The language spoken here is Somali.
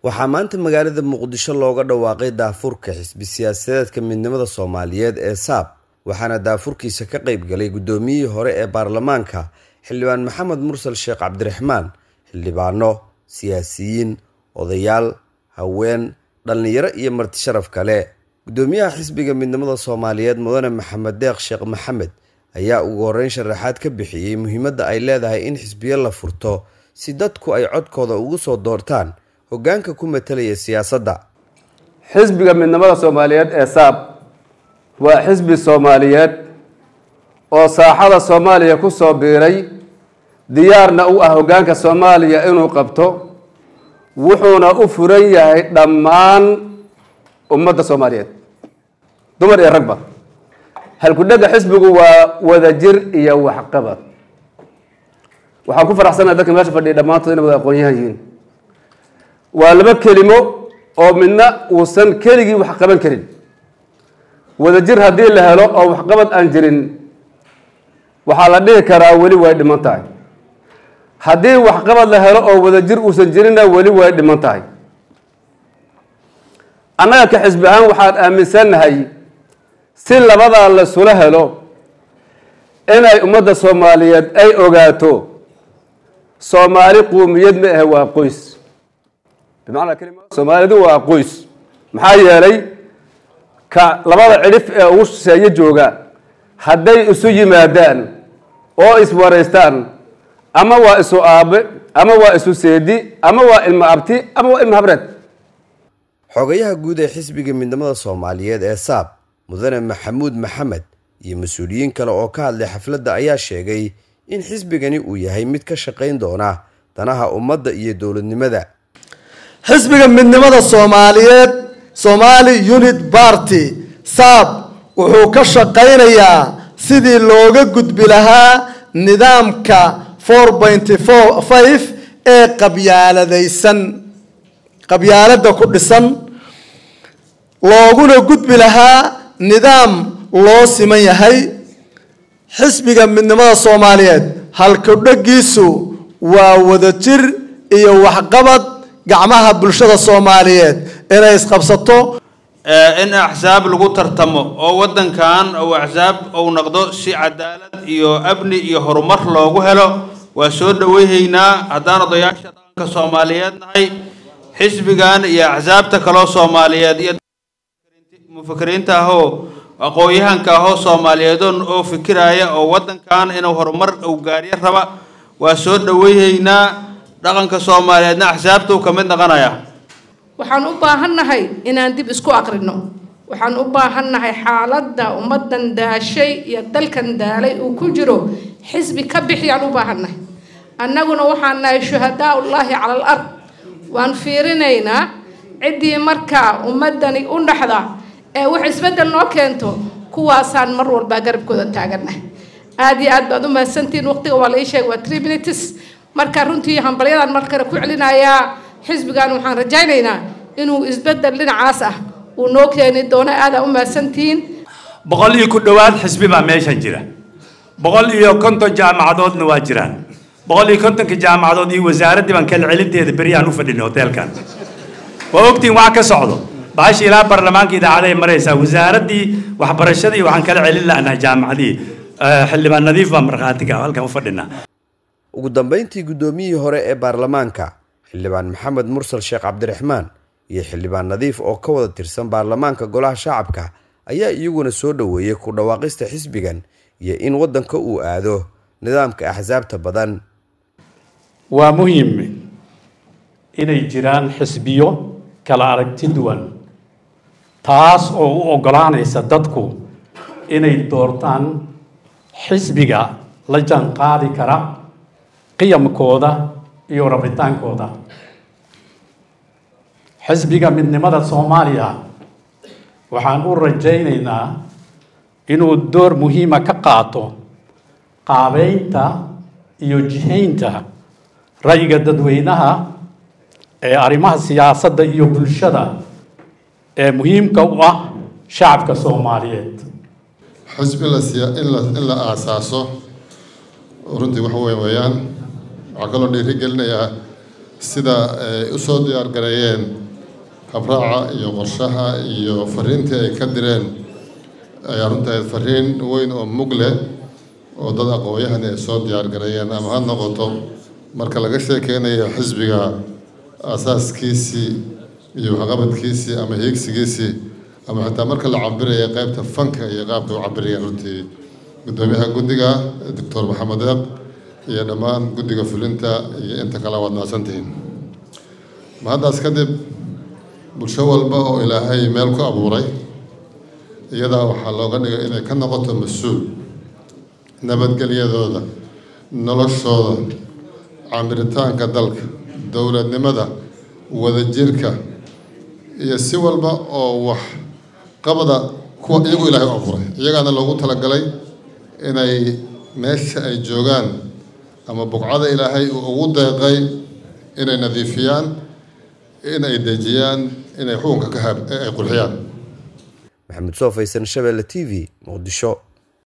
waxaa maanta magaalada muqdisho looga dhawaaqay daafurka xisbi siyaasadeedka midnimada soomaaliyeed ee saab waxaana daafurkiisa ka qayb galay guddoomiyihii hore ee baarlamaanka xildhibaan maxamed mursal sheekh cabdiraxmaan xildhibaano siyaasiyiin odayaal haween dhallinyaro iyo marti sharaf kale guddoomiyaha xisbiga midnimada soomaaliyeed mudane maxamed deeq sheekh maxamed ayaa ugu horeyn sharaxaad ka bixiyey muhiimadda ay leedahay in xisbiyo la furto si dadku ay codkooda ugu soo doortaan hoggaanka ku matalaya siyaasadda xisbiga midnimada soomaaliyeed ee saab waa xisbi soomaaliyeed oo saaxada soomaaliya ku soo biiray diyaarna u ah hoggaanka soomaaliya inuu qabto wuxuuna u furan yahay dhammaan ummadda soomaaliyeed dumar iyo ragba halkudhega xisbigu waa wadajir iyo waxqabad waxaan ku faraxsanaha dadka meesha fadhiya dhammaantood inay wada aqoon-yahan yihiin waa laba kelimo oo midna uusan keligii wax qaban karin wadajir haddii la helo oo waxqabad aan jirin waxaa la dhihi karaa weli way dhiman tahay haddii waxqabad la helo oo wadajir uusan jirinna weli way dhiman tahay annaga ka xisbi ahaan waxaan aaminsannahay si labadaa lasula helo inay ummadda soomaaliyeed ay ogaato soomaali quumiyad ma ahe waa qoys bimacnaa kelima soomaalidu waa qoys maxaa yeelay ka labada cidhif ee ugu shisheeye jooga hadday isu yimaadaan oo iswaraystaan ama waa isu aabe ama waa isu seedi ama waa ilmo abti ama waa ilmo habreed xogayaha guud ee xisbiga midnimada soomaaliyeed ee saab mudane maxamuud maxamed iyo mas-uuliyiin kale oo ka hadlay xafladda ayaa sheegay in xisbigani uu yahay mid ka shaqayn doona danaha ummadda iyo dowladnimada xisbiga midnimada soomaaliyeed somaali unit barty saab wuxuu ka shaqaynayaa sidii looga gudbi lahaa nidaamka four pointy four five ee qabyaaladaysan qabyaaladda ku dhisan looguna gudbi lahaa nidaam loo siman yahay xisbiga midnimada soomaaliyeed halkudhagiisu waa wadajir iyo waxqabad gacmaha bulshada soomaaliyeed inay isqabsato in axsaab lagu tartamo oo waddankan uu axsaab uu noqdo si cadaalad iyo amni iyo horumar loogu helo waa soo dhaweyhaynaa haddaan odayaasha dhaqanka soomaaliyeed nahay xisbigan iyo axsaabta kaloo soomaaliyeed iyo mufakiriinta ahoo aqoon-yahanka ahoo soomaaliyeedo oo fikiraya oo waddankan inuu horumar uu gaaryo raba waa soo dhaweyhaynaa dhaqanka soomaaliyeedna axsaabtuu ka mid noqonaya waxaan u baahannahay inaan dib isku aqrino waxaan u baahannahay xaaladda ummaddan daashay iyo dalkan daalay uu ku jiro xisbi ka bixiyaan u baahannahay annaguna waxaan nahay shuhadaa ullaahi cala al ard waan fiirinaynaa ciddii markaa ummaddani u dhaxda ee wax isbeddel noo keento kuwaasaan mar walbaa garabkooda taagannahay aada iyo aad baad u mahadsantihiin waqtiga waa la ii sheegay waa tree minutes marka runtii hambalyadan mar kale ku celinayaa xisbigan waxaan rajaynaynaa inuu isbeddel dhinacaas ah uu noo keeni doono aadaa u mahadsantihiin boqol iyo ku dhowaad xisbi baa meeshan jira boqol iyo konton jaamacadoodna waa jiraan boqol iyo kontonka jaamacadood iyo wasaaraddii baan kala celinteeda beryahan u fadhinay hoteelkan waa ogtiin wax ka socdo baashi ilaa baarlamaanka idaacaday maraysaa wasaaraddii waxbarashadii waxaan kala celin la'nahay jaamacadii xildhibaan nadiif baa markhaatiga halkan u fadhinaa ugu dambeyntii guddoomiyihii hore ee baarlamaanka xildhibaan maxamed mursal sheekh cabdiraxmaan iyo xildhibaan nadiif oo ka wada tirsan baarlamaanka golaha shacabka ayaa iyaguna soo dhoweeyey ku dhawaaqista xisbigan iyo in waddanka uu aado nidaamka axsaabta badan waa muhiim inay jiraan xisbiyo kala aragti duwan taas oo u oggolaanaysa dadku inay doortaan xisbiga la jaanqaadi kara qiyamkooda iyo rabitaankooda xisbiga midnimada soomaaliya waxaan u rajaynaynaa inuu door muhiima ka qaato qaabeynta iyo jihaynta ra'yiga dadweynaha ee arrimaha siyaasadda iyo bulshada ee muhiimka u ah shacabka soomaaliyeed xisbi in la aasaaso runtii waxa wey weeyaan waxaa kaloo dhiiri gelinayaa sida ay u soo diyaar gareeyeen habraaca iyo qorshaha iyo fariintii ay ka direen ayaa runtahay fariin weyn oo mug leh oo dad aqoon-yahani ay soo diyaar gareeyeen ama ha noqoto marka laga sheekeynayo xisbiga asaaskiisii iyo waxqabadkiisii ama hiigsigiisii ama xitaa marka la cabiraya qeybta fanka iyo qaabka u cabirayeen runtii guddoomiyaha guddiga doctor maxamed eeq iyo dhammaan guddiga fulinta iyo inta kale waad mahadsantihiin mahaddaas kadib bulsho walba oo ilaahay meel ku abuuray iyadaa waxaa looga dhigay inay ka noqoto mas-uul nabadgelyadooda noloshooda camiritaanka dalka dowladnimada wadajirka iyo si walba oo wax qabada kuwa iyagu ilaahay u abuuray iyagaana loogu talagalay inay meesha ay joogaan ama buqcada ilaahay uu ugu deeqay inay nadiifiyaan inay dejiyaan inay xukunka ka ay qurxiyaan maxamed soo faysan shabeelle t v muqdisho